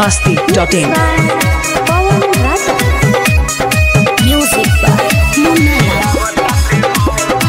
masti.in. Pawan Rata. Music by Munala.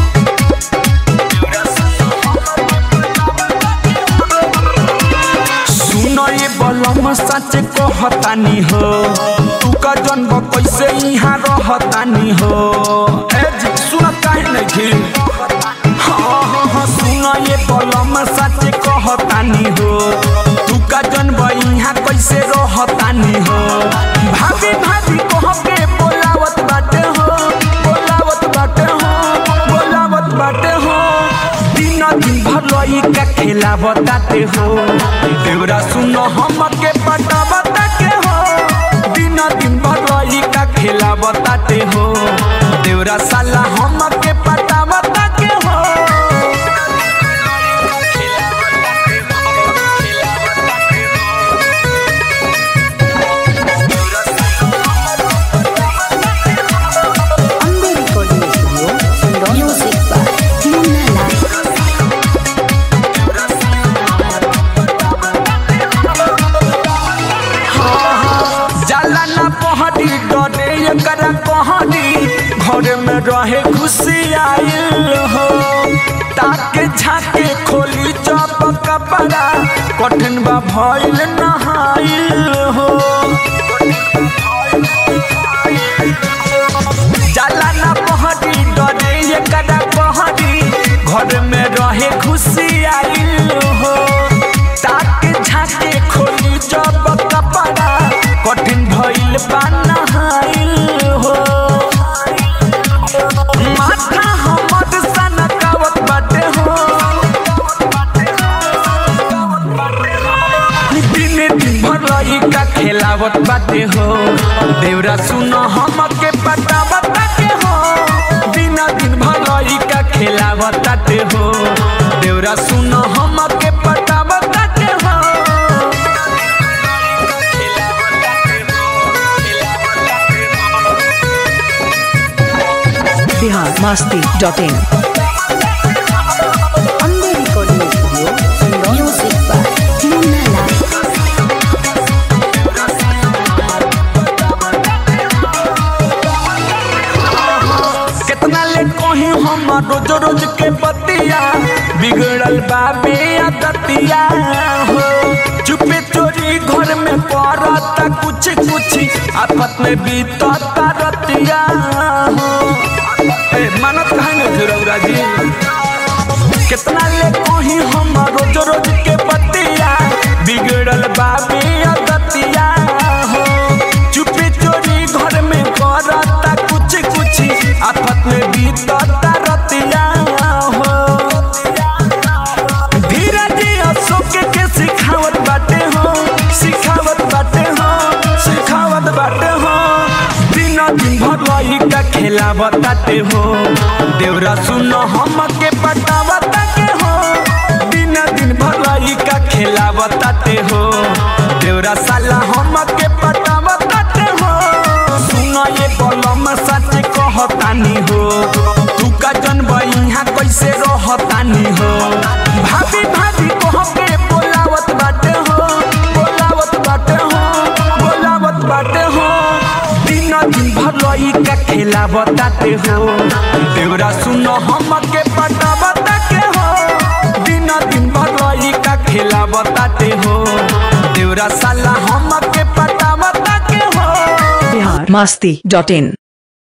सुनो ये बलम सच कहतानी हो तू का जन्म कैसे यहाँ रहतानी हो ए जी सुन काहे नहीं हाँ हाँ हाँ सुनो ये बलम सच कहतानी हो तू का जन्म यहाँ कैसे रहतानी हो भाभी भाभी कह के बोलावत बाटे हो बोलावत बाटे हो बोलावत बाटे हो दिन दिन भर लई का खेला बताते हो देवरा सुनो हम के पटा बताते हो दिन दिन भर लई का खेला बताते हो देवरा साला हम के पटा बताते हो Amber Recording Studio, Sundon. Music by Munala. जाला ना पहड़ी डरे एकरा कहनी घर में रहे खुशी आइल हो ताके झाके खोली चप कपड़ा कठिन बा भइल नहाइल हो जाला ना पहड़ी डरे एकरा कहनी घर में रहे खुशी आइल हो ताके झाके खोली जब कपड़ा कठिन भइल बा नहाइल हो माथा हमर सनकावत बाटे हो दिन दिन भर लई का खेलावत बाटे हो देवरा सुनो हम के पता बताते हो दिन दिन भर लई का खेलावत बाटे हो देवरा सुनो हम के पता बताते हो Bihar masti.in. Amber Recording Studio, Sundon. Music by Munala. कितना ले कही हम रोज रोज के बतिया बिगड़ल बाबे आदतिया हो चुपे चोरी घर में पड़ता कुछ कुछ आपत में बीतता रतिया हो ए मानत कहे न धुरौरा जी कितना ले कही हम रोज रोज के बतिया बिगड़ल बाबे आदतिया हो चुपे चोरी घर में करता कुछ कुछ आफत में बीतता रतिया हो धीरज अशोक के सिखावत बाटे हो सिखावत बाटे हो सिखावत बाटे हो दिन दिन भर लई का खेला बताते हो देवरा सुनो हम के पटा बताते हो दिन दिन भर लई का खेला बताते हो देवरा साला हम के पटा बताते हो सुनो ये बलम सच कहतानी हो तू का जन्म यहाँ कैसे रहतानी हो भाभी भाभी कह के बोलावत बाटे हो बोलावत बाटे हो बोलावत बाटे हो दिन दिन भर लई का खेला बताते हो देवरा सुनो हम के पटा बताते हो दिन दिन भर लई का खेला बताते हो देवरा साला हम के पटा बताते हो Bihar masti.in.